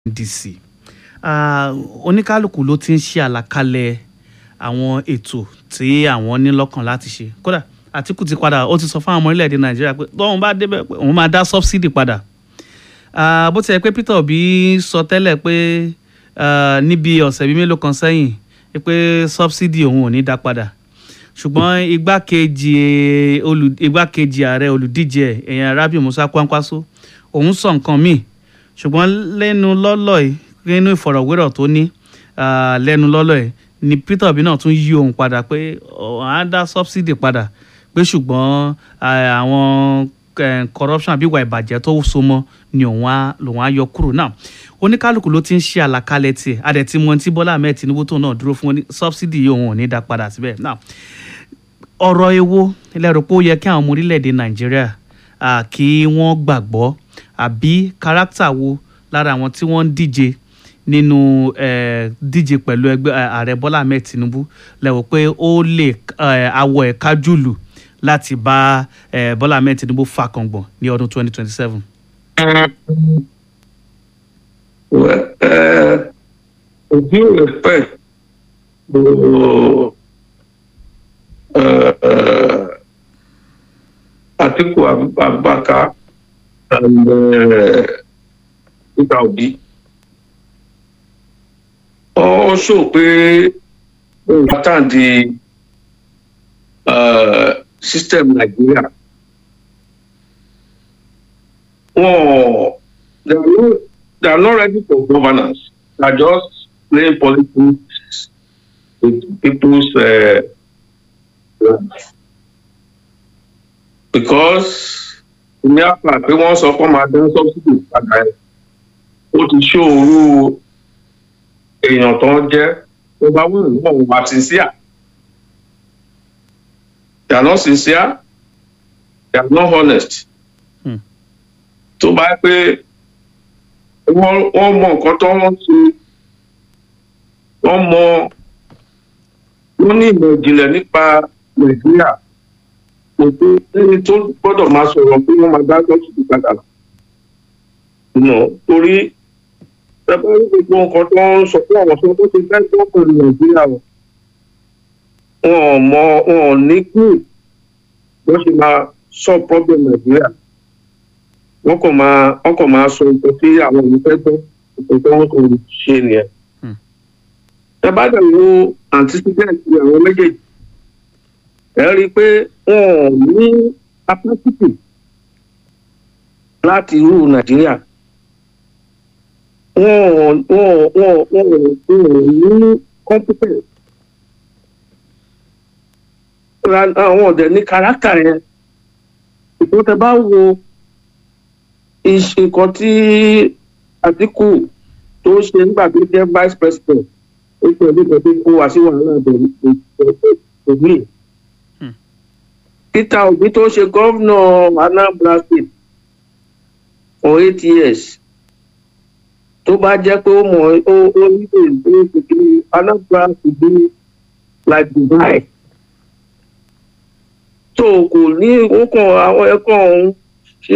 ndc Ah, oníkálukú ló ti ń ṣe àlàkalẹ̀ àwọn ètò tí àwọn ní lọ́kàn láti ṣe kódà àtìkù ti padà ó ti sọ fún àwọn ọmọ orílẹ̀-èdè nàìjíríà pé tóun bá débẹ̀ pé òun máa dá subsidy padà Ah, bó ti yẹ pé peter obi sọ tẹ́lẹ̀ pé ah, níbi ọ̀sẹ̀ bíi mélòó kan sẹ́yìn pé subsidy òun ò ní dá padà ṣùgbọ́n igbákejì olù igbákejì ààrẹ olùdíje ẹ̀, èèyàn rabi musa kwankwaso òun sọ nǹkan míì ṣùgbọ́n lẹ́nu lọ́lọ́ yìí nínú ìfọ̀rọ̀wérọ̀ tó ní ah, lẹ́nu lọ́lọ́ yìí ni peter obi náà tún yí òun padà pé òun á dá subsidy padà pé ṣùgbọ́n ah, àwọn eh, corruption àbí ìwà ìbàjẹ́ tó so mọ́ ni òun á lòun á yọ kúrò náà oníkálukú ló ti ń ṣe àlàkalẹ̀ tiẹ̀ adẹ̀ tí mo ti bọ́lá ahmed tinubu tó náà dúró fún wọn ní subsidy yìí òun ò ní dá padà síbẹ̀ náà ọ̀rọ̀ ewo lẹ́rù pé ó yẹ kí àwọn ọmọ orílẹ̀-èdè nàìjíríà ah, kí wọ́n gbàgbọ́ àbí kárátà wo lára àwọn tí wọ́n ń díje nínú eh, díje pẹ̀lú ẹgbẹ́ eh, ààrẹ bọ́lá ahmed tinubu lẹ́wọ̀ pé ó lè eh, awọ ẹ̀ kájùlù láti bá eh, bọ́lá ahmed tinubu fà kàngbọ̀n ní ọdún 2027. Well, uh, with due respect to uh, uh, Atiku Ab- Abubakar and uh, Peter Obi, also pé pattern the uh, system Nigeria. Wọ́n they are not they are not ready for governance. They are just playing politics with people's uh, lives. Because ní àpá pé wọ́n sọ fún ọmọ adé subsidy padà ẹ̀ ó ti ṣòro èèyàn tó ń jẹ́ tó bá wù ú wọ́n wà sincere. They are not sincere. They are not honest. Hmm. Tó bá yẹ pé wọ́n wọ́n mọ nǹkan tó wọ́n ṣe wọ́n mọ wọ́n ní ìmọ̀ ìjìnlẹ̀ nípa nàìjíríà kò tó ẹni tó gbọ́dọ̀ máa sọ̀rọ̀ pé wọ́n máa dá lọ́sùn padà là. nù torí ẹgbẹ́ rí gbogbo nǹkan tó ń sọ pé àwọn sọ tó ti fẹ́ tó pẹ̀lú nàìjíríà o wọn ò mọ wọn ò ní kú bó ṣe máa sọ problem nàìjíríà wọn kò máa wọn kò máa sọ nǹkan tí àwọn òun fẹ́ gbọ́ nǹkan tí wọ́n kò ṣe nìyẹn. Hmm. ẹ bá dẹ̀ wo antecedent àwọn méjèèjì ẹ rí i pé wọn ò ní capacity láti rú nàìjíríà wọn ò wọn ò wọn ò wọn ò wọn ò ní competence Ra- àwọn ọ̀dẹ̀ ní character yẹn ìpín tẹ bá wo iṣẹ́ nǹkan tí àtìkù tó ṣe nígbà tó jẹ́ vice president ó pẹ̀lú ìgbà tó kó wá sí wàhálà bẹ̀rẹ̀ òbí. Hmm. peter obi tó ṣe gómìnà anambra state for eight years tó bá jẹ́ pé ó mọ̀ ó ó nílò ìgbé kékeré anambra to be like dubai tó kò ní ó kàn àwọn ẹ̀kọ́ ọ̀hún ṣe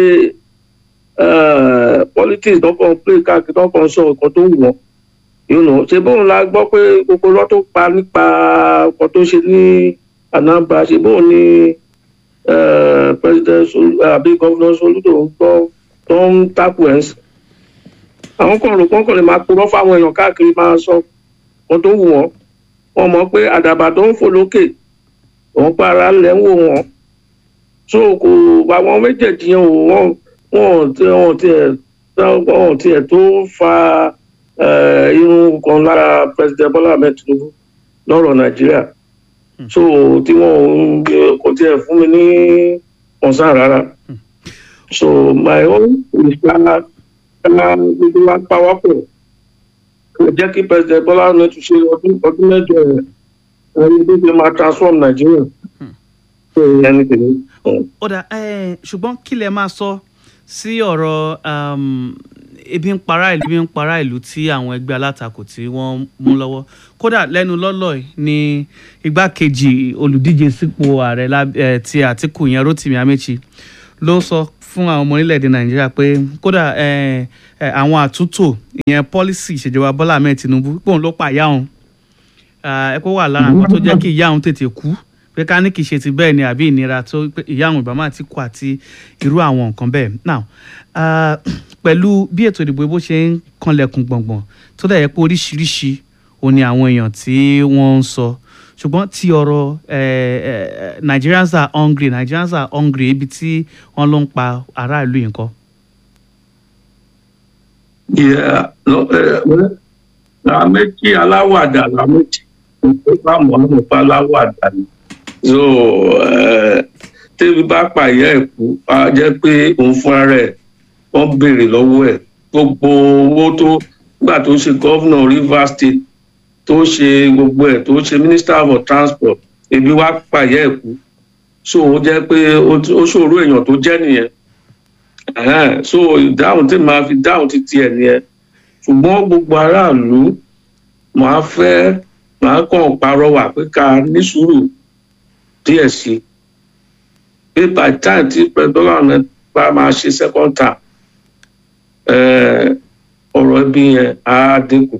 eh, politics tó kàn play káàkiri tó kàn sọ nǹkan tó wù wọ́n you know ṣe bóun la gbọ́ pé gbogbo lọ́ tó pa nípa nǹkan tó ṣe ní anambra ṣe bóun ní eh, president Solu- àbí governor soludo ń gbọ́ tó ń takò ẹ̀ ń sìn àwọn kan rò kọ́kàn lè máa purọ́ fáwọn èèyàn káàkiri máa sọ nǹkan tó wù wọ́n wọ́n mọ̀ pé àdàbà tó ń fò lókè òun pa ara lẹ̀ ń wò wọ́n so kò àwọn méjèèjì yẹn ò wọ́n wọ́n tí wọ́n tiẹ̀ wọ́n tiẹ̀ tó fa eh, irun kan lára president bola ahmed tinubu lọ́rọ̀ nàìjíríà so tí wọ́n ń gbé- kò tiẹ̀ fún mi ní ọ̀sán rárá so my own is ká ká gbogbo wa pawọ́pọ̀ kò jẹ́ kí president bola ahmed tún ṣe ọdún ọdún mẹ́jọ rẹ̀ ẹni tó ṣe máa transform nàìjíríà so ẹni tèmi. ó dà eh, ṣùgbọ́n kí lẹ máa sọ sí ọ̀rọ̀ um, ebi ń para ìlú ebi ń para ìlú tí àwọn ẹgbẹ́ alátakò tí wọ́n mú lọ́wọ́ kódà lẹ́nu lọ́lọ́ yìí ni igbákejì olùdíje sípò ààrẹ láb- eh, ti àtìkù yẹn rotimi amechi ló sọ fún àwọn ọmọ orílẹ̀-èdè nàìjíríà pé kódà eh, ẹ, àwọn àtúntò ìyẹn pọ́lísì ìṣèjọba Bọ́lá Ahmed Tinubu pé òun ló pa ìyá òun ẹ kó wà lára nǹkan tó jẹ́ kí ìyá òun tètè kú pé ká ní kì í ṣe ti bẹ́ẹ̀ ni àbí ìnira tó pé ìyá òun ìbámu àti kú àti irú àwọn nǹkan bẹ́ẹ̀ now ah, pẹ̀lú bí ètò ìdìbò bó ṣe ń kanlẹ̀kùn gbọ̀ngbọ̀n tó dẹ̀ yẹ pé oríṣiríṣi òun ni àwọn èèyàn tí wọ́n ń sọ ṣùgbọ́n ti ọ̀rọ̀ eh, eh, Nigerians are hungry Nigerians are hungry ibi tí wọ́n ló ń pa aráàlú yìí nǹkan. Yeah, no, eh, well, la méjì aláwàdà la méjì tó bá mọ̀ọ́mọ̀ bá aláwàdà ni. so eh, tẹ́bí bá pààyà ẹ̀ kú á jẹ́ pé òun fúnra rẹ̀ wọ́n béèrè lọ́wọ́ ẹ̀ gbogbo owó tó gbà tó ṣe gọ́vnà Rivers State tó ṣe gbogbo ẹ̀ tó ṣe minister for transport ebi wá pààyà ẹ̀ kú so ó jẹ́ pé ó ó ṣòro èèyàn tó jẹ́ nìyẹn Ẹ̀hẹ́n, so ìdáhùn tí màá fi dáhùn ti tiẹ̀ nìyẹn ṣùgbọ́n gbogbo aráàlú màá fẹ́ màá kàn parọ́wà pé ká ní sùúrù díẹ̀ sí i pé by time tí president bá máa ṣe second term eh, ọ̀rọ̀ ẹbí yẹn á dínkù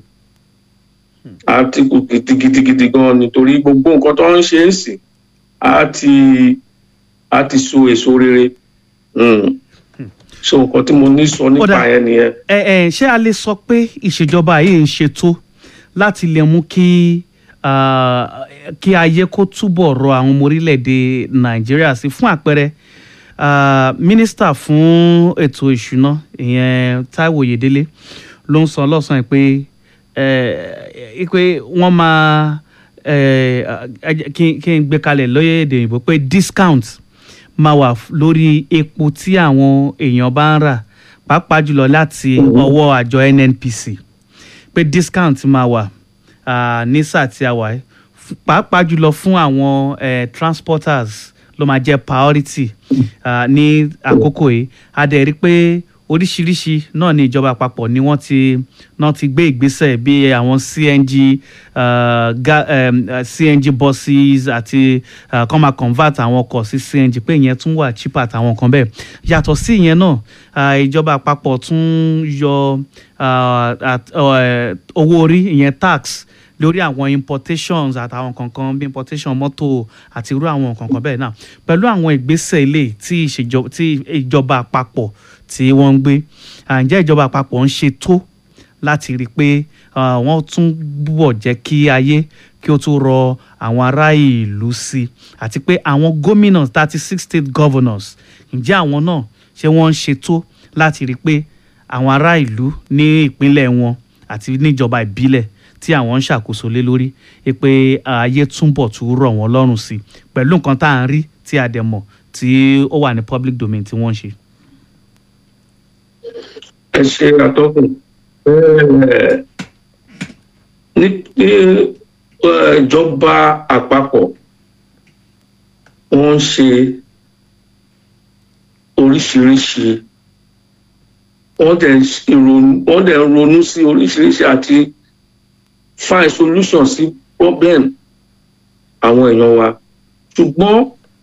á dínkù gidigidigidi gan nítorí gbogbo nǹkan tó ń ṣe é sí á ti á ti so èso rere. Mm so nǹkan tí mo ní sọ nípa Kódà- yẹn nìyẹn. ẹ ẹ ṣé a lè sọ pé ìṣèjọba yìí ń ṣètò láti lè mú kí ah, kí ayé kó túbọ̀ rọ àwọn ọmọ orílẹ̀-èdè nàìjíríà sí fún àpẹẹrẹ ah, mínísítà fún ètò ìṣúná ìyẹn táíwò oyèdélé ló ń sọ lọ́sàn-án pé eh, pé wọ́n máa eh, ẹ jẹ́ kí kí n gbé kalẹ̀ lóye èdè òyìnbó pé discount máa wà f- lórí epo tí àwọn èèyàn bá ń rà pàápàá jùlọ láti ọwọ́ àjọ NNPC pé discount máa wà ah, ní sáà tí a wà yìí F- pàápàá jùlọ fún àwọn eh, transporters ló máa jẹ́ priority ah, ní àkókò yìí a dẹ̀ rí i pé oríṣiríṣi náà ní ìjọba àpapọ̀ ni wọ́n ti náà ti gbé ìgbésẹ̀ bí àwọn CNG uh, ga, um, uh, CNG buses àti uh, kọ́ máa convert àwọn ọkọ̀ sí CNG pé ìyẹn tún wà cheaper àtàwọn nǹkan bẹ́ẹ̀ yàtọ̀ sí ìyẹn náà uh, ìjọba àpapọ̀ tún yọ uh, at- uh, owó orí ìyẹn tax lórí àwọn importations àtàwọn kankan bí importation mọ́tò àti irú àwọn kankan bẹ́ẹ̀ náà pẹ̀lú àwọn ìgbésẹ̀ ilé tí ìṣèjọba tí ìjọba àpapọ̀ tí wọ́n ń gbé à, ǹjẹ́ ìjọba àpapọ̀ ń ṣe tó láti rí i pé ah, wọ́n tún bọ̀ jẹ́ kí ayé kí ó tún rọ àwọn ará ìlú sí i àti pé àwọn gómìnà thirty six state governors ǹjẹ́ àwọn náà ṣé wọ́n ń ṣe tó láti rí i pé àwọn ará ìlú ní ìpínlẹ̀ wọn àti níjọba ìbílẹ̀ tí àwọn ń ṣàkóso lé lórí ẹ pé ayé túnbọ̀ tún rọ̀ wọ́n lọ́rùn sí i pẹ̀lú nǹkan tá à ń rí tí a dẹ̀ mọ̀ tí ó wà ní public domain tí wọ́n ń ṣe. ẹ ṣe àtọkùn Eh, ní ní eh, ìjọba àpapọ̀ wọ́n ń ṣe oríṣiríṣi wọ́n dẹ̀ ń ṣe ìrònú- wọ́n dẹ̀ ń ronú sí oríṣiríṣi àti find solution sí problem àwọn èèyàn wa ṣùgbọ́n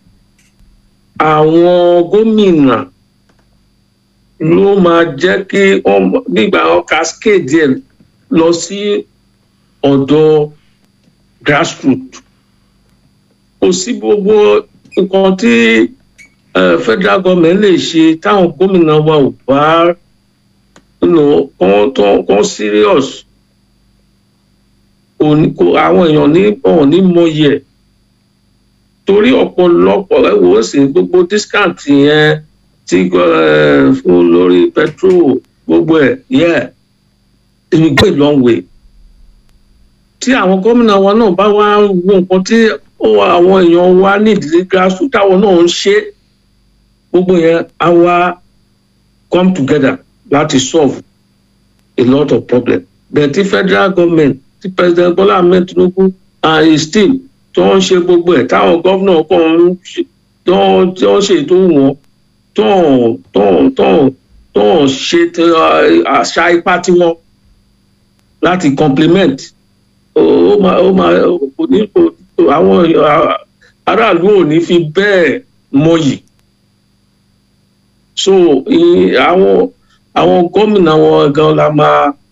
àwọn gómìnà ló máa jẹ́ kí wọ́n nígbà wọn cascade ẹ̀ lọ sí ọ̀dọ̀ grassroots kò sí gbogbo nǹkan tí eh, federal government lè ṣe táwọn gómìnà wa ò bá you know, kán tán- kán serious kò ní kò àwọn èèyàn ní ọ̀hún ní mọyì ẹ̀ torí ọ̀pọ̀lọpọ̀ ẹ wò ó sì gbogbo discount yẹn tí eh, fún lórí petrol gbogbo ẹ̀ yeah it will go a long way tí àwọn gómìnà wa náà bá wá wo nǹkan tí ó wà àwọn èèyàn wa nídìí grassroots táwọn náà ń ṣe gbogbo yẹn á wá come together láti solve a lot of problems but tí federal government tí president Bola Ahmed Tinubu and his team tó ń ṣe gbogbo ẹ̀ táwọn gómìnà kan ń ṣe tó ń tó ń ṣe ètò wọn tó ń tó ń tó ń tó ń ṣe ti, uh, àṣà ipá tiwọn láti complement ó ó máa ó máa kò ní kò àwọn èèyàn- aráàlú ò ní fi bẹ́ẹ̀ mọyì so i- àwọn àwọn gómìnà wọn gan la máa